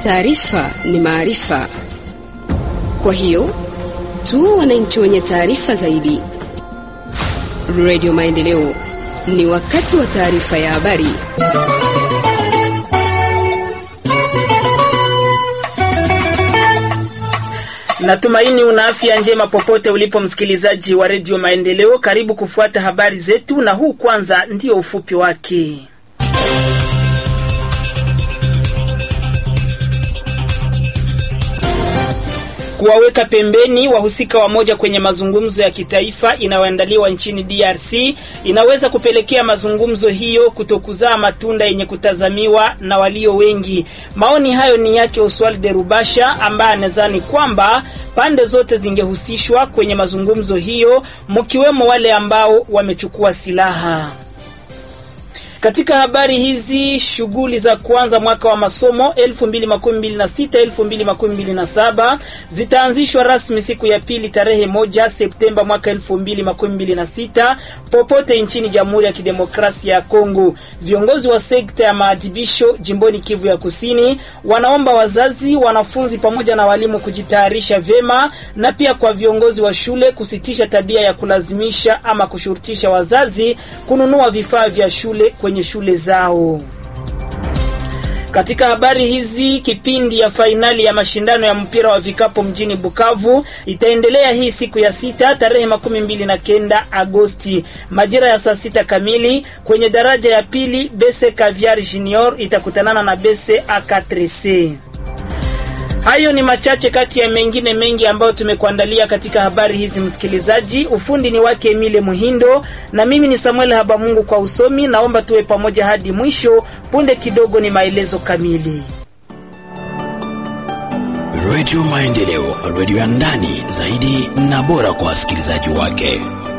Taarifa ni maarifa, kwa hiyo tu wananchi wenye taarifa zaidi. Radio Maendeleo, ni wakati wa taarifa ya habari. Natumaini una afya njema popote ulipo, msikilizaji wa redio Maendeleo. Karibu kufuata habari zetu, na huu kwanza ndio ufupi wake. Kuwaweka pembeni wahusika wamoja kwenye mazungumzo ya kitaifa inayoandaliwa nchini DRC inaweza kupelekea mazungumzo hiyo kutokuzaa matunda yenye kutazamiwa na walio wengi. Maoni hayo ni yake Oswald de Rubasha ambaye anadhani kwamba pande zote zingehusishwa kwenye mazungumzo hiyo, mkiwemo wale ambao wamechukua silaha. Katika habari hizi, shughuli za kuanza mwaka wa masomo 2026 2027 zitaanzishwa rasmi siku ya pili tarehe moja Septemba mwaka 2026 popote nchini Jamhuri ya Kidemokrasia ya Kongo. Viongozi wa sekta ya maadhibisho jimboni Kivu ya Kusini wanaomba wazazi, wanafunzi pamoja na walimu kujitayarisha vyema na pia kwa viongozi wa shule kusitisha tabia ya kulazimisha ama kushurutisha wazazi kununua vifaa vya shule kwenye shule zao. Katika habari hizi, kipindi ya fainali ya mashindano ya mpira wa vikapu mjini Bukavu itaendelea hii siku ya sita tarehe makumi mbili na kenda Agosti majira ya saa sita kamili kwenye daraja ya pili. Bese Caviar Junior itakutanana na Bese A4C. Hayo ni machache kati ya mengine mengi ambayo tumekuandalia katika habari hizi, msikilizaji. Ufundi ni wake Emile Muhindo na mimi ni Samuel Habamungu kwa usomi. Naomba tuwe pamoja hadi mwisho. Punde kidogo ni maelezo kamili. Radio Maendeleo, radio ya ndani zaidi na bora kwa wasikilizaji wake.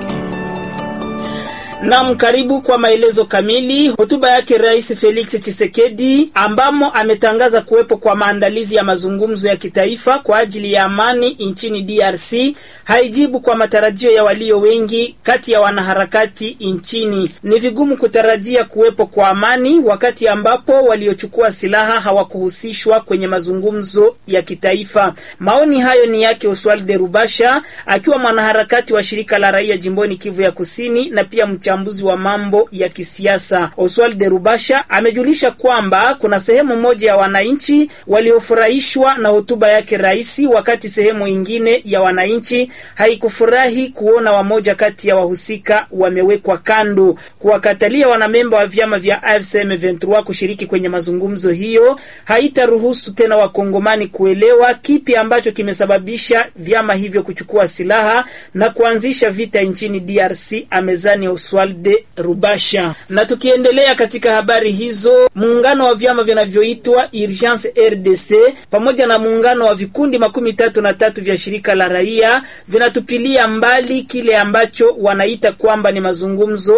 Nam, karibu kwa maelezo kamili. Hotuba yake Rais Felix Tshisekedi ambamo ametangaza kuwepo kwa maandalizi ya mazungumzo ya kitaifa kwa ajili ya amani nchini DRC haijibu kwa matarajio ya walio wengi kati ya wanaharakati nchini. Ni vigumu kutarajia kuwepo kwa amani wakati ambapo waliochukua silaha hawakuhusishwa kwenye mazungumzo ya kitaifa. Maoni hayo ni yake Oswald de Rubasha akiwa mwanaharakati wa shirika la raia jimboni Kivu ya Kusini na pia mchambuzi wa mambo ya kisiasa. Oswald de Rubasha amejulisha kwamba kuna sehemu moja ya wananchi waliofurahishwa na hotuba yake rais, wakati sehemu ingine ya wananchi haikufurahi kuona wamoja kati ya wahusika wamewekwa kando. Kuwakatalia wanamemba wa vyama vya AFC M23 kushiriki kwenye mazungumzo hiyo haitaruhusu tena wakongomani kuelewa kipi ambacho kimesababisha vyama hivyo kuchukua silaha na kuanzisha vita nchini DRC, amezani Oswalde Rubasha. Na tukiendelea katika habari hizo, muungano wa vyama vinavyoitwa Urgence RDC pamoja na muungano wa vikundi makumi tatu na tatu vya shirika la raia vinatupilia mbali kile ambacho wanaita kwamba ni mazungumzo